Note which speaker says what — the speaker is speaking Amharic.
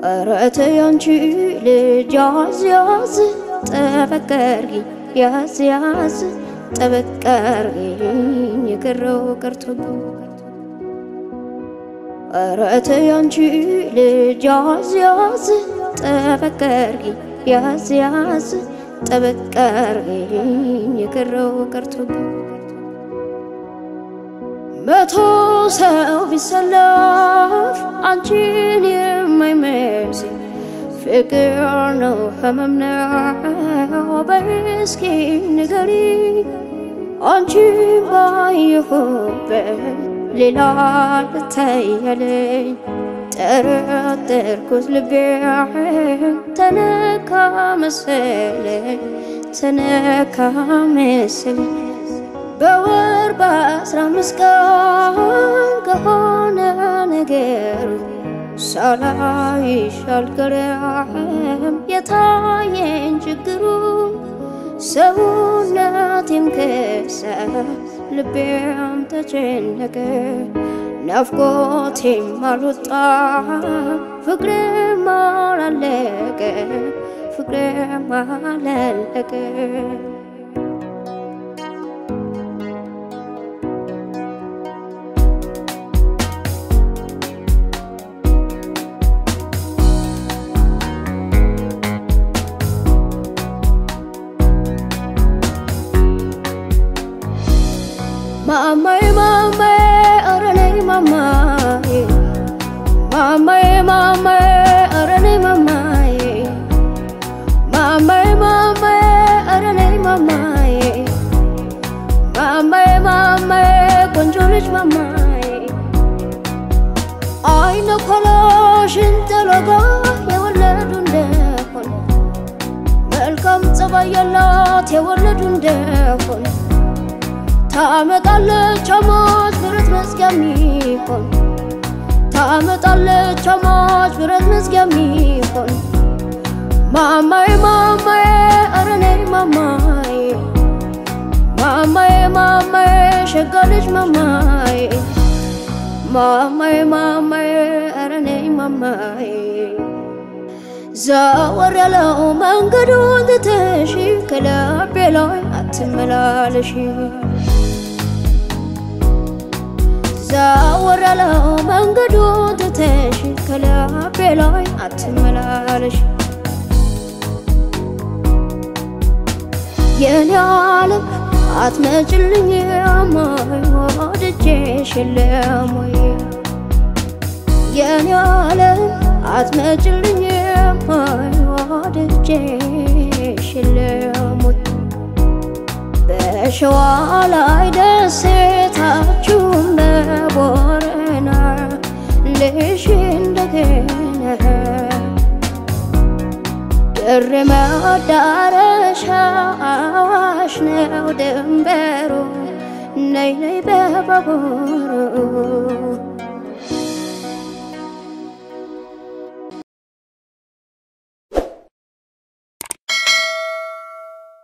Speaker 1: ኧረ ተይ አንቺ ልጅ ያዝ ያዝ ጠበቅ አድርጊኝ ያዝ ያዝ ጠበቅ አድርጊኝ የቀረው ቀርቶብኝ ኧረ ተይ አንቺ ልጅ ያዝ ያዝ ጠበቅ አድርጊኝ ያዝ ያዝ ጠበቅ አድርጊኝ የቀረው ቀርቶብኝ መቶ ሰው ቢሰለፍ አንቺን የማይመስል ፍቅር ነው ህመም ነው በይ እስኪ ንገሪ አንቺን ባየሁበት ሌላ ልታያለኝ ጠረጠርኩት ልቤን ተነካ መሰለኝ ተነካ መሰለኝ በወር በአስራ አምስት ቀን ከሆነ ነገሩ ሳላይሽ አልቀረም የታየኝ ችግሩ ሰውነቴም ከሳ ልቤም ተጨነቀ ናፍቆቴም አልወጣ ፍቅሬም አላለቀ ፍቅሬም አላለቀ ማማዬ ማማዬ ኧረ ነይ ማማዬ ማማዬ ማማዬ ኧረ ነይ ማማዬ ማማዬ ማማዬ ኧረ ነይ ማማዬ ማማዬ ማማዬ ቆንጆ ልጅ ማማዬ አይነ ኮሎሽን ጥሎጋ የወለዱ እንደሆነ መልካም ጸባይ ያላት የወለዱ እንደሆነ ታመጣለች አማች ብረት መዝጊያ ሚሆን ታመጣለች አማች ብረት መዝጊያ ሚሆን ማማዬ ማማዬ ኧረ ነይ ማማዬ ማማዬ ማማዬ ሸጋ ልጅ ማማዬ ማማዬ ማማዬ ኧረ ነይ ማማዬ ዘወር ያለው መንገዱን ትተሽ ከልቤ ላይ አትመላለሽ ዘወር ያለው መንገዱን ትተሽ ከልቤ ላይ አትመላለሽ የኔ ዓለም አትመጭልኝ አማይ ወድጄሽ የለም ወይ የኔ ዓለም አትመጭልኝ አማይ ወድጄሽ የለም ወይ በሸዋ ላይ ደሴታችሁን በቦረና ልሽ እንደገና ድሬ መዳረሻ አዋሽ ነው ድንበሩ ነይ ነይ በባቡሩ